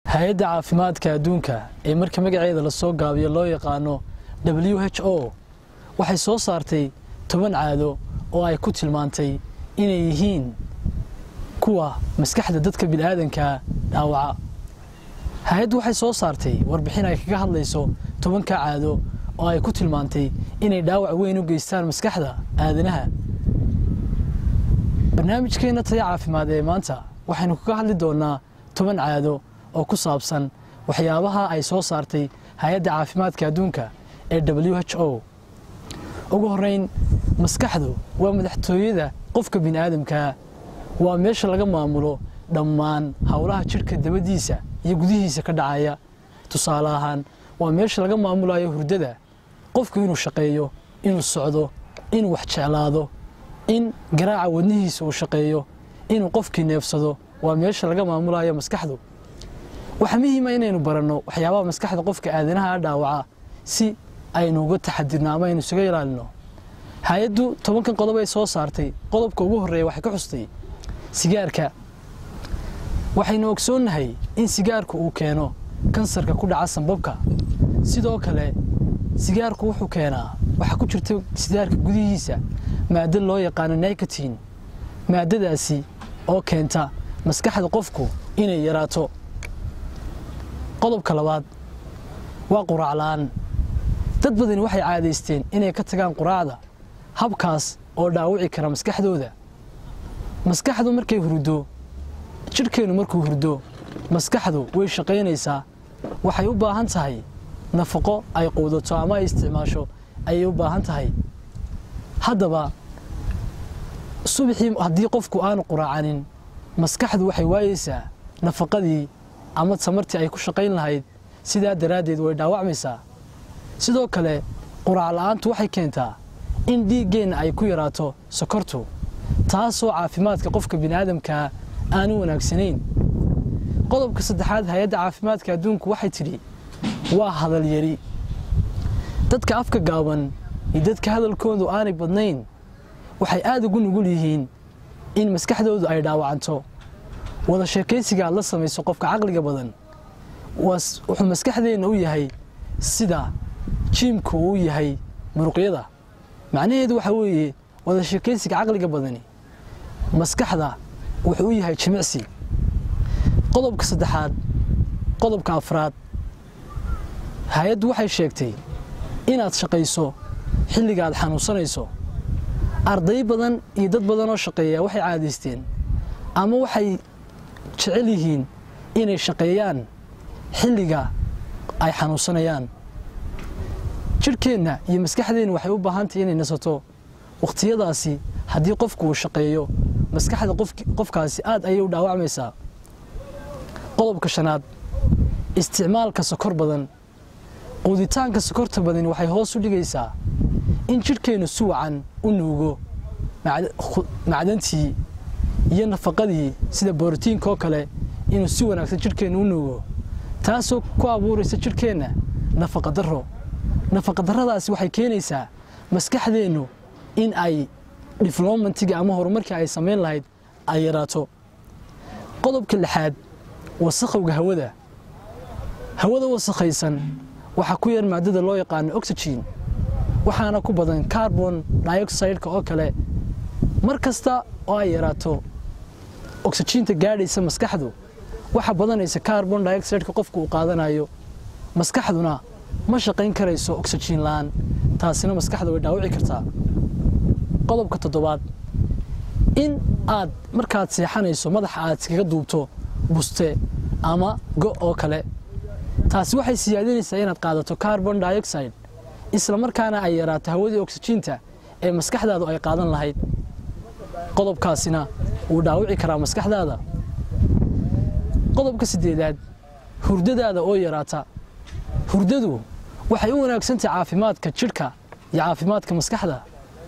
hay-adda caafimaadka adduunka ee marka magaceeda lasoo gaabiyo loo yaqaano w h o waxay soo saartay toban caado oo ay ku tilmaantay inay yihiin kuwa maskaxda dadka bini'aadankaa dhaawaca hay-addu waxay soo saartay warbixin ay kaga hadlayso tobanka caado oo ay ku tilmaantay inay dhaawac weyn u geystaan maskaxda aadanaha barnaamijkeenna taya caafimaad ee maanta waxaynu kaga hadli doonnaa toban caado oo ku saabsan waxyaabaha ay soo saartay hay-adda caafimaadka adduunka ee w h o ugu horrayn maskaxdu waa madaxtooyada qofka bini'aadamkaa waa meesha laga maamulo dhammaan howlaha jidhka dabadiisa iyo gudihiisa ka dhacaya tusaale ahaan waa meesha laga maamulayo hurdada qofku inuu shaqeeyo inuu socdo inuu wax jeclaado in garaaca wadnihiisa uu shaqeeyo inuu qofkii neefsado waa meesha laga maamulayo maskaxdu waxaa muhiima inaynu baranno waxyaabaha maskaxda qofka aadanaha dhaawaca si aynu uga taxadirno ama aynu isaga ilaalino hay-addu tobankan qodob ay soo saartay qodobka ugu horreeya waxay ka xustay sigaarka waxaynu ogsoonnahay in sigaarku uu keeno kansarka ku dhaca sanbabka sidoo kale sigaarku wuxuu keenaa waxaa ku jirta sigaarka gudihiisa maado loo yaqaano nikotin maadadaasi oo keenta maskaxda qofku inay yaraato qodobka labaad waa quraac la'aan dad badani waxay caadaysteen inay ka tagaan quraacda habkaas oo dhaawici kara maskaxdooda maskaxdu markay hurdo jidhkeennu markuu hurdo maskaxdu way shaqaynaysaa waxay u baahan tahay nafaqo ay quudato ama ay isticmaasho ayay u baahan tahay haddaba subaxii haddii qofku aanu quraacanin maskaxdu waxay waayeysaa nafaqadii ama tamartii ay ku shaqayn lahayd sidaa daraaddeed way dhaawacmaysaa sidoo kale quraac la'aantu waxay keentaa in dhiiggeenna ay ku yaraato sokortu taasoo caafimaadka qofka bini'aadamkaa aanu wanaagsanayn qodobka saddexaad hay-adda caafimaadka adduunku waxay tidhi waa hadal yari dadka afka gaaban iyo dadka hadalkoodu aanay badnayn waxay aad ugu nugul yihiin in maskaxdoodu ay dhaawacanto wada sheekaysiga aad la samayso qofka caqliga badan wuxuu maskaxdeenna u yahay sida jiimku uu yahay muruqyada macnaheedu waxaa weeye wada sheekaysiga caqliga badani maskaxda wuxuu u yahay jimicsi qodobka saddexaad qodobka afraad hay-addu waxay sheegtay inaad shaqayso xilliga aad xanuunsanayso arday badan iyo dad badan oo shaqeeya waxay caadaysteen ama waxay jecel yihiin inay shaqeeyaan xilliga ay xanuunsanayaan jidhkeenna iyo maskaxdeenna waxay u baahan tahay inay nasato wakhtiyadaasi haddii qofku uu shaqeeyo maskaxda qofkaasi aad ayay u dhaawacmaysaa qodobka shanaad isticmaalka sokor badan quuditaanka sokorta badani waxay hoos u dhigaysaa in jidhkeennu si wacan u nuugo macdantii iyo nafaqadii sida borotiinka oo kale inuu si wanaagsan jidhkeennu u nuugo taasoo ku abuuraysa jidhkeenna nafaqa darro nafaqa darradaasi waxay keenaysaa maskaxdeennu in ay diflomentiga ama horumarkii ay samayn lahayd ay yaraato qodobka lixaad wasakhowga hawada hawada wasakhaysan waxaa ku yar maadada loo yaqaano oxygen waxaana ku badan carbon dioxideka oo kale mar kasta oo ay yaraato oxyjiinta gaadhaysa maskaxdu waxa badanaysa carbon dioxideka qofku uu qaadanayo maskaxduna ma shaqayn karayso oxyjiin la'aan taasina maskaxda way dhaawici kartaa qodobka toddobaad in aad markaad seexanayso madaxa aad iskaga duubto buste ama go oo kale taasi waxay siyaadinaysaa inaad qaadato carbon dioxide isla markaana ay yaraato hawadii oxyjiinta ee maskaxdaadu ay qaadan lahayd qodobkaasina wuu dhaawici karaa maskaxdaada qodobka siddeedaad hurdadaada oo yaraata hurdadu waxay u wanaagsantahay caafimaadka jidhka iyo caafimaadka maskaxda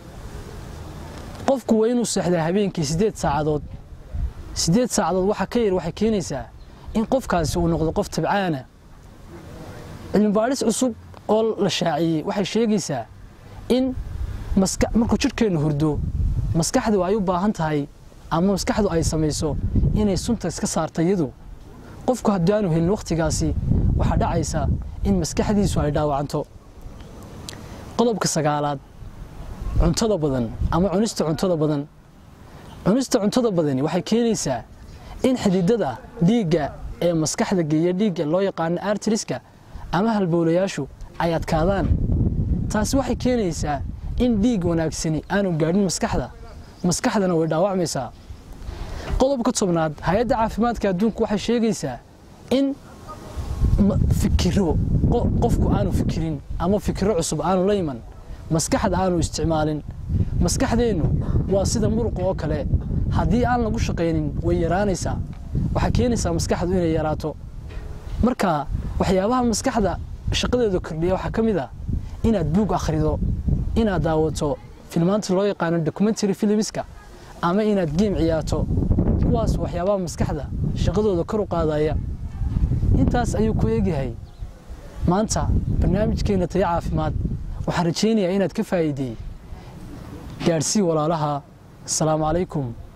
qofku waa inuu seexdaa habeenkii siddeed saacadood siddeed saacadood waxa ka yar waxay keenaysaa in qofkaasi uu noqdo qof tabcaana cilmibaadhis cusub oo la shaaciyey waxay sheegaysaa in markuu jidhkeennu hurdo maskaxdu ay u baahan tahay ama maskaxdu ay samayso inay sunta iska saarta iyadu qofku haddii aanu helin wakhtigaasi waxaa dhacaysa in maskaxdiisu ay dhaawacanto qodobka sagaalaad cuntada badan ama cunista cuntada badan cunista cuntada badani waxay keenaysaa in xididada dhiigga ee maskaxda geeya dhiigga loo yaqaano artriska ama halbowlayaashu ay adkaadaan taasi waxay keenaysaa in dhiig wanaagsani aanu gaadhin maskaxda maskaxdana way dhaawacmaysaa qodobka tobnaad hay-adda caafimaadka adduunku waxay sheegaysaa in fikiro qofku aanu fikirin ama fikiro cusub aanu la iman maskaxda aanu isticmaalin maskaxdeennu waa sida muruqa oo kale haddii aan lagu shaqaynin way yaraanaysaa waxay keenaysaa maskaxdu inay yaraato marka waxyaabaha maskaxda shaqadeeda kordhiya waxaa ka mid a inaad buug akhrido inaad daawato filmaanta loo yaqaano documentary filmiska ama inaad geem ciyaarto kuwaas waxyaabaha maskaxda shaqadooda kor u qaadaya intaas ayuu ku eegyahay maanta barnaamijkeena taya caafimaad waxaan rajaynayaa inaad ka faa'iideey gaadhsii walaalaha asalaamu calaykum